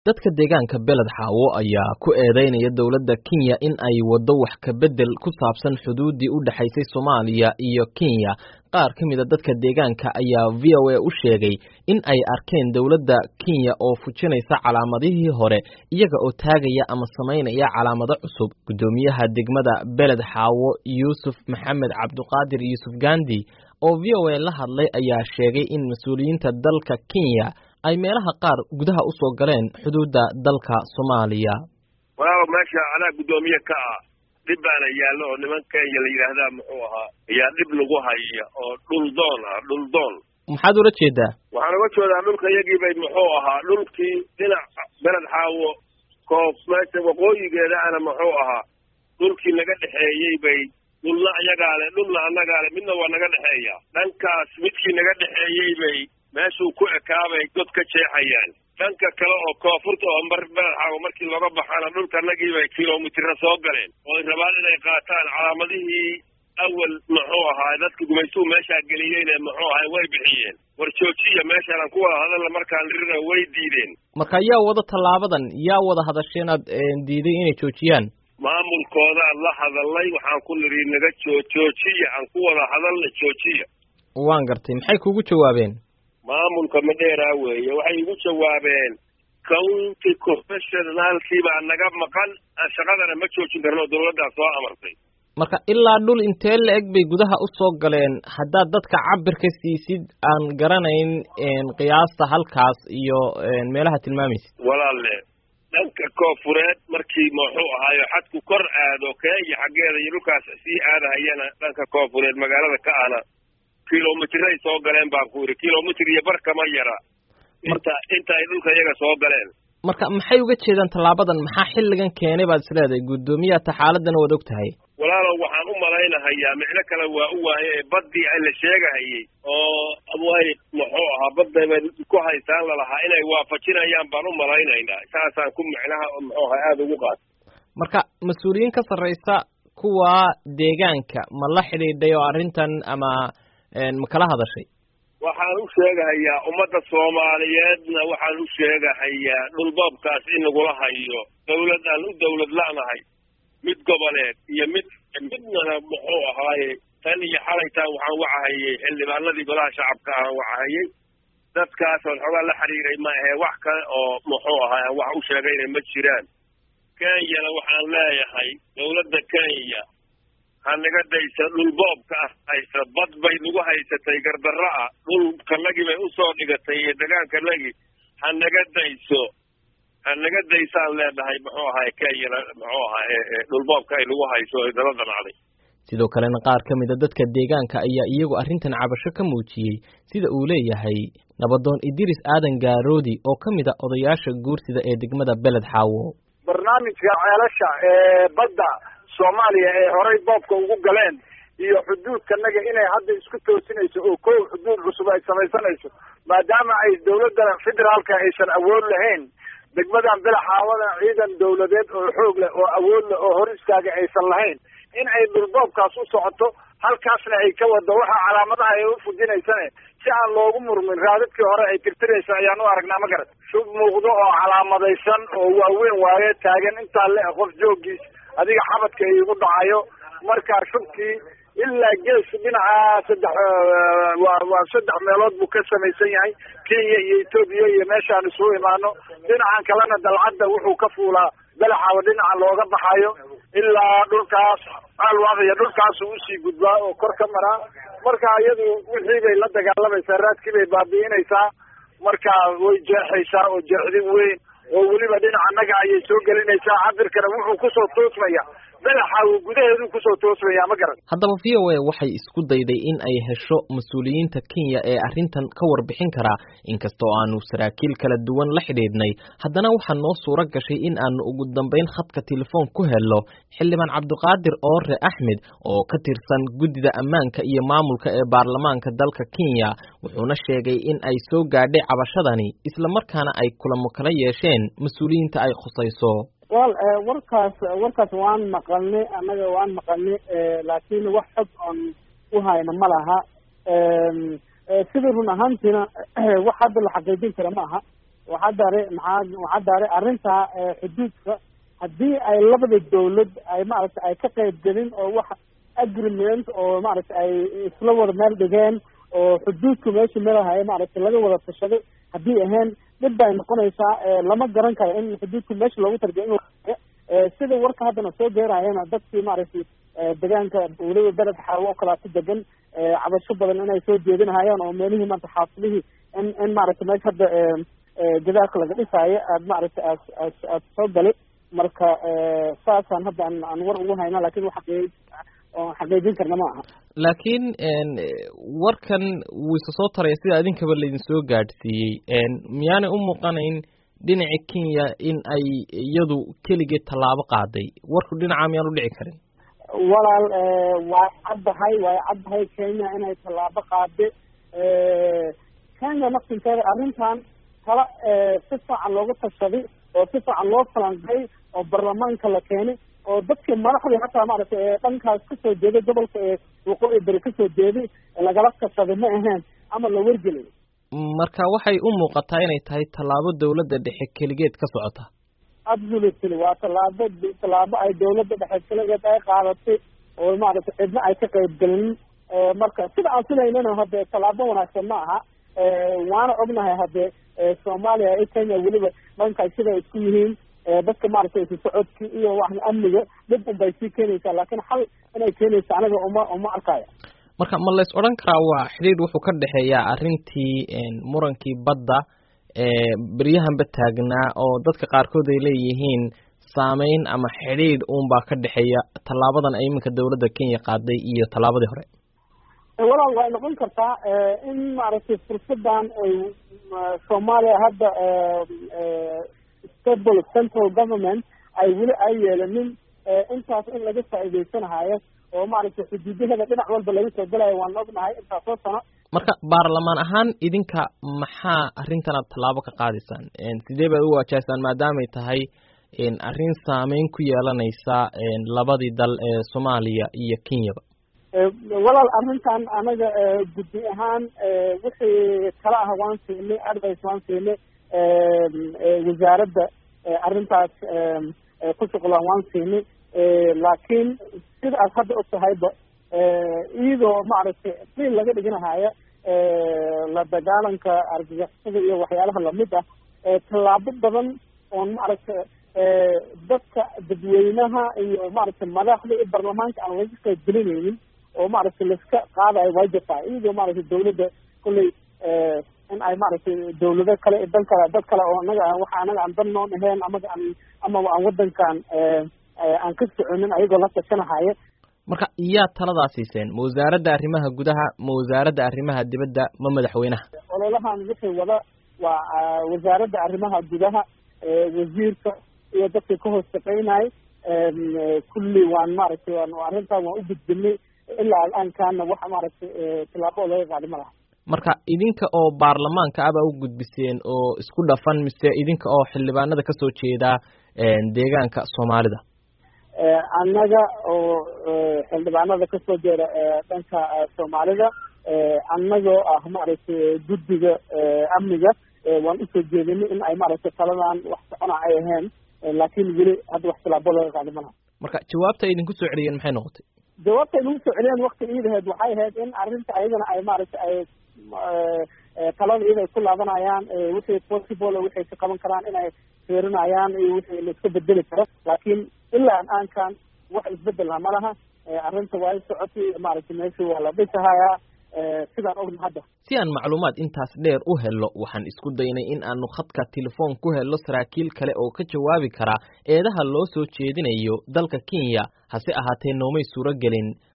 dadka deegaanka beled xaawo ayaa ku eedeynaya dowladda kenya in ay waddo wax ka beddel ku saabsan xuduuddii u dhexaysay soomaaliya iyo kenya qaar ka mida dadka deegaanka ayaa v o a u sheegay in ay arkeen dowladda kenya oo fujinaysa calaamadihii hore iyaga oo taagaya ama samaynaya calaamado cusub guddoomiyaha degmada beled xaawo yuusuf maxamed cabduqaadir yuusuf gandi oo v o a la hadlay ayaa sheegay in mas-uuliyiinta dalka kenya ay meelaha qaar gudaha u soo galeen xuduudda dalka soomaaliya walaaba meesha anaa guddoomiye ka ah dhib baana yaallo oo niman kenya la yidhaahdaa muxuu ahaa ayaa dhib lagu haya oo dhul doon ah dhul doon maxaad ula jeedaa waxaan uga jeedaa dhulka iyagii bay muxuu ahaa dhulkii dhinac beled xaawo koof meesha waqooyigeeda ana muxuu ahaa dhulkii naga dhexeeyey bay dhulna iyagaa le dhulna annagaa le midna waa naga dhexeeya dhankaas midkii naga dhexeeyey bay meeshuu ku ekaabay god ka jeexayaan dhanka kale oo koonfurta oo mar beled xaawo markii looga baxana dhulkanagii bay kilomitira soo galeen oo ay rabaan inay qaataan calaamadihii awal muxuu ahaa dadka gumaystuhu meeshaa geliyeyne muxuu ahay way bixiyeen war joojiya meeshaan aan ku wada hadalla markaan lirina way diideen marka yaa wada tallaabadan yaa wada hadasheen aad diiday inay joojiyaan maamulkoodaan la hadalnay waxaan ku nidhi naga joo joojiya aan ku wada hadalna joojiya waan gartay maxay kugu jawaabeen maamulka madheeraa weeye waxay igu jawaabeen county professionaalkii baa naga maqan shaqadana ma joojin karno dawladdaa soo amartay marka ilaa dhul intee la eg bay gudaha u soo galeen haddaad dadka cabirka siisid aan garanayn qiyaasta halkaas iyo meelaha tilmaamaysid walaalle dhanka koonfureed markii muxuu ahaayo xadku kor aado kenya xaggeeda iyo dhulkaas sii aadahayana dhanka koonfureed magaalada ka ahna kilomitray soo galeen baan ku yidhi kilomitr iyo bar kama yara inta inta ay dhulka iyaga soo galeen marka maxay uga jeedaan tallaabadan maxaa xilligan keenay baad is leedahay guddoomiyaha taxaaladana waad og tahay walaalow waxaan u malaynahayaa micno kale waa u waaye baddii la sheegahayey oo way muxuu ahaa badday bay ku haystaan lalahaa inay waafajinayaan baan u malaynaynaa saasaan ku micnaha muxuu ahaa aada ugu qaata marka mas-uuliyiin ka sarraysa kuwa deegaanka ma la xidhiidhay oo arrintan ama ma kala hadashay waxaan u sheegahayaa ummadda soomaaliyeedna waxaan u sheegahayaa dhulboobkaas in lagula hayo dawlad aan u dawlad la'nahay mid goboleed iyo mid midnana muxuu ahaaye tan iyo xalaytaan waxaan wacahayey xildhibaanadii golaha shacabka aan wacahayey dadkaasoon xoogaa la xiriiray ma ahee wax kale oo muxuu ahaay aan wax u sheegayna ma jiraan kenyana waxaan leeyahay dawladda kenya ha naga daysa dhulboobka ah haysa bad bay nagu haysatay gardarro ah dhulkanagii bay usoo dhigatay iyo degaankanagii ha naga dayso ha naga daysaan leenahay muxuu ahaay kenyana muxuu ahaa dhulboobka ay nagu hayso ay dala damacday sidoo kalena qaar ka mida dadka deegaanka ayaa iyagu arrintan cabasho ka muujiyey sida uu leeyahay nabadoon idris aadan gaaroodi oo ka mid a odayaasha guursida ee degmada beled xaawo barnaamijka ceelasha ee badda soomaaliya ee horay boobka ugu galeen iyo xuduudkanaga inay hadda isku toosinayso oo kow xuduud cusub ay samaysanayso maadaama ay dawladda federaalka aysan awood lahayn degmadan belaxaawada ciidan dawladeed oo xoog leh oo awood leh oo hor istaaga aysan lahayn in ay dhulboobkaas u socoto halkaasna ay ka wado waxa calaamadaha ay u fujinaysane si aan loogu murmin raadadkii hore ay tirtiraysa ayaan u aragnaa ma garat shub muuqdo oo calaamadaysan oo waaweyn waaye taagan intaa le qof joogiis adiga xabadka iigu dhacayo markaa shubkii ilaa gees dhinaca saddex waa waa saddex meelood buu ka samaysan yahay kenya iyo etoobiya iyo meeshaan isugu imaano dhinacan kalena dalcadda wuxuu ka fuulaa belaxaaba dhinaca looga baxayo ilaa dhulkaas alwaaqya dhulkaasu usii gudbaa oo kor ka maraa marka iyadu wixii bay la dagaalamaysaa raadkii bay baabi'inaysaa marka way jeexaysaa oo jeexdin weyn oo weliba dhinaca naga ayay soo gelinaysaa cabirkana wuxuu kusoo toosmaya belaxaawo gudaheedu kusoo toosmaya ma garan haddaba v o a waxay isku dayday in ay hesho mas-uuliyiinta kenya ee arrintan ka warbixin karaa inkastoo aanu saraakiil kala duwan la xidhiidhnay haddana waxaa noo suuro gashay in aanu ugu dambayn khadka telefoon ku helno xildhibaan cabdiqaadir oore axmed oo ka tirsan guddida ammaanka iyo maamulka ee baarlamaanka dalka kenya wuxuuna sheegay in ay soo gaadhay cabashadani islamarkaana ay kulamo kala yeesheen mas-uuliyiinta ay khusayso wal warkaas warkaas waan maqalnay annaga waan maqalnay laakiin wax xog oon u hayna ma laha sida run ahaantiina wax hadda la xaqiijin kara ma aha waxaa daare maxaa waxaa daare arrintaa xuduudka haddii ay labada dawlad ay maaragtay ay ka qayb gelin oo wax agreement oo maaragtay ay isla wada meel dhigeen oo xuduudka meesha melahaye maaragtay laga wada tashaday haddii ahayn dhib bay noqonaysaa lama garan karo in xuduudka meesha loogu tarbiya in sida warka haddana soo geerayana dadkii maaragtay deegaanka weliba beled xaawo oo kalaatu degan cabasho badan inay soo jeedinahayaan oo meelihii maanta xaafidihii in in maaragtay meesha hadda gadaalka laga dhisaayo aad maaragtay aad aad aad soo gali marka saasaan hadda aan aan war ugu hayna lakin wax xaqii oon xaqiijin karna ma aha laakiin warkan wuu isa soo taraya sida idinkaba laydin soo gaadhsiiyey miyaanay u muuqanayn dhinaca kenya in ay iyadu keligeed tallaabo qaaday warku dhinaca miyaan u dhici karin walaal waa caddahay way caddahay kenya inay tallaabo qaade kenya naftinkeeda arrintan tala si fiican loogu tashaday oo si fiican loo falanqay oo baarlamaanka la keenay oo dadkii madaxdii hataa maaragtay dhankaas kasoo jeeday gobolka ee waqooyi beri kasoo jeeday lagala tashaday ma ahayn ama la wargelay marka waxay u muuqataa inay tahay tallaabo dawladda dhexe keligeed ka socota absolutely waa tallaabo tallaabo ay dawladda dhexe keligeed ay qaadatay oo maaragtay cidna ay ka qayb gelin marka sida aan filaynana hadde tallaabo wanaagsan ma aha waana ognahay hadde soomaaliya iyo kenya weliba dhankaas siday isku yihiin dadka maaragtay isu socodki iyo wax amniga dhib un bay sii keenaysaa laakiin xal inay keenaysa aniga uma uma arkaya marka ma lays odhan karaa waa xidhiidh wuxuu ka dhexeeyaa arrintii murankii badda beryahanba taagnaa oo dadka qaarkood ay leeyihiin saameyn ama xidhiidh uunbaa ka dhexeeya tallaabadan ay iminka dawladda kenya qaaday iyo tallaabadii hore walaal way noqon kartaa in maaragtay fursadan ay soomaaliya hadda stable central government ay weli ay yeelanin intaas in laga faa'iideysanahayo oo maaragtay xuduudaheeda dhinac walba laga soo galayo waan ognahay intaasoo sano marka baarlamaan ahaan idinka maxaa arrintan aad tallaabo ka qaadaysaan sidee baad u waajahaysaan maadaamay tahay arrin saameyn ku yeelanaysa labadii dal ee soomaaliya iyo kenyaba walaal arrintan anaga guddi ahaan wixii kala ah waan siinay advice waan siinay wasaaradda arrintaas ku shuqlaan waan siinay laakiin sida aad hadda og tahayba iyadoo maaragtay qiil laga dhiganahayo la dagaalanka argagixisada iyo waxyaalaha lamid ah tallaabo badan oon maaragtay dadka dadweynaha iyo maaragtay madaxda iyo baarlamaanka aan laga qayb gelinaynin oo maaragtay laiska qaadayo way jirtaa iyadoo maaragtay dawladda kolley in ay maaragtay dawlado kale dan kale dad kale oo anaga waxa anaga aan dan noon ahayn amaga aan amaba aan wadankan aan ka soconin ayagoo la tashanahaya marka iyaa taladaa siiseen ma wasaaradda arrimaha gudaha ma wasaaradda arrimaha dibadda ma madaxweynaha ololahan wixii wada waa wasaaradda arrimaha gudaha wasiirka iyo dadkii ka hoos shaqeynay kulli waan maaragtay waan arrintan waan u gudbinay ilaa al-aankaana wax maaragtay tillaabo oo laga qaadi ma laha marka idinka oo baarlamaanka aba u gudbiseen oo isku dhafan mise idinka oo xildhibaanada kasoo jeeda deegaanka soomaalida annaga oo xildhibaanada kasoo jeeda dhanka soomaalida annagoo ah maaragtay guddiga amniga waan usoo jeedinay in ay maaragtay taladan wax socona ay ahayn laakiin weli hadda wax tilaabo laga qaadi malaha marka jawaabta ay idinku soo celiyeen maxay noqotay jawaabta ay nagu soo celiyeen wakti iidaheed waxay ahayd in arrinta ayagana ay maaragtay ay talada iyada ay ku laabanayaan wixii possible wixay ka qaban karaan inay fiirinayaan iyo wixii la iska bedeli karo laakiin ilaa aan-aankan wax isbedelna ma laha arrinta waa i socotay maaragtay meeshii waa la dhisahayaa sidaan ogna hadda si aan macluumaad intaas dheer u helo waxaan isku daynay in aanu khadka telefoon ku helo saraakiil kale oo ka jawaabi kara eedaha loo soo jeedinayo dalka kenya hase ahaatee noomay suuro gelin